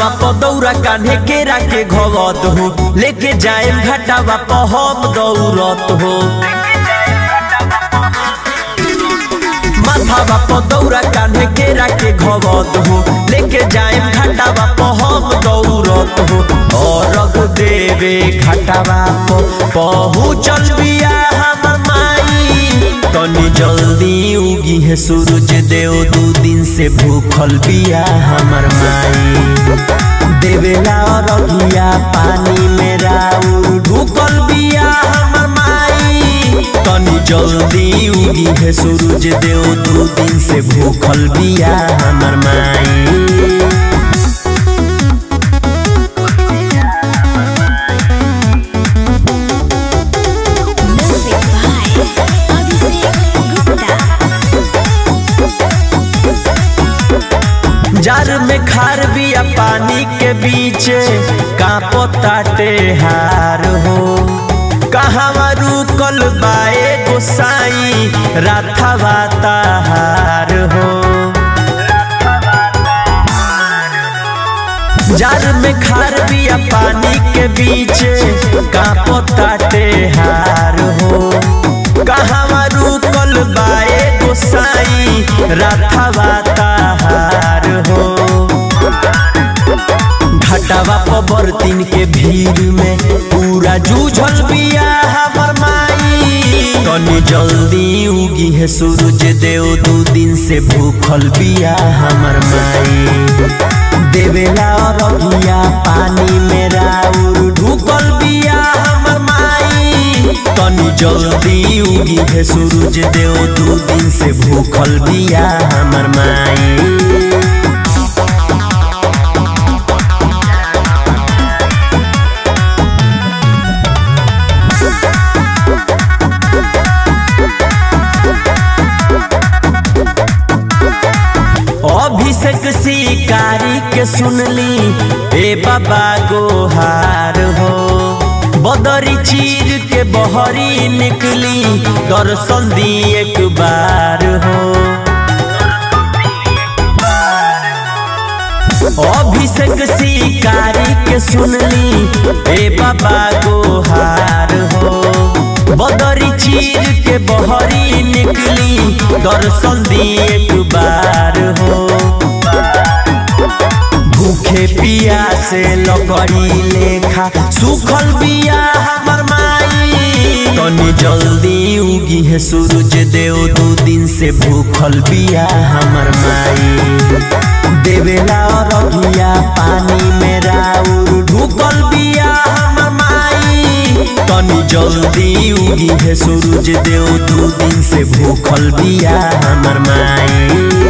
माथावा पदौरा कान्हे केरा के घवत हो लेके जाए घाटावा पहम दौरत हो माथावा पदौरा कान्हे केरा के घवत हो लेके जाए घाटावा पहम दौरत हो और देवे घाटावा पहुँचल बिया हमर माई तनी जल्दी उगी है सूरज देव दू दिन से भूखल बिया हमर माई देवेला रघिया पानी में राउर ढुकल बिया हमर माई तनी जल्दी उगी है सूरज देव दू दिन से भूखल बिया हमर माई Music by Abhishek Gupta. जार में खार बिया पानी के बीच कापो ताटे हार हो कहवा रुकल बाए गोसाई राथवा ताहार हो जार में खार बिया पानी के बीच कापो ताटे हार हो कहवा रुकल बाए गोसाई राथवा ताहार हो घटावा पबर तीन के भीड़ में पूरा जूझल बिया हमर माई तनी जल्दी उगी है सूरज देव दू दिन से भूखल बिया हमर माई देवेला रघिया पानी में राउर ढुकल बिया हमर माई तनी जल्दी उगी है सूरज देव दू दिन से भूखल बिया हमर माई अभिषेक शिकारी के सुनली ए बाबा गोहार हो बदरी चीर के बहरी निकली दर्शन दी एक बार हो अभिषेक शिकारी के सुनली ए बाबा गोहार हो बदरी चीर के बहरी निकली दर्शन दी एक बार हो भूखे पिया से लकड़ी लेखा सुखल बिया हमर माई तनी जल्दी उगी है सूरज देव दू दिन से भूखल बिया हमर माई देवेला रघिया पानी में राउर ढुकल बिया हमर माई तनी जल्दी उगी है सूरज देव दू दिन से भूखल बिया हमर माई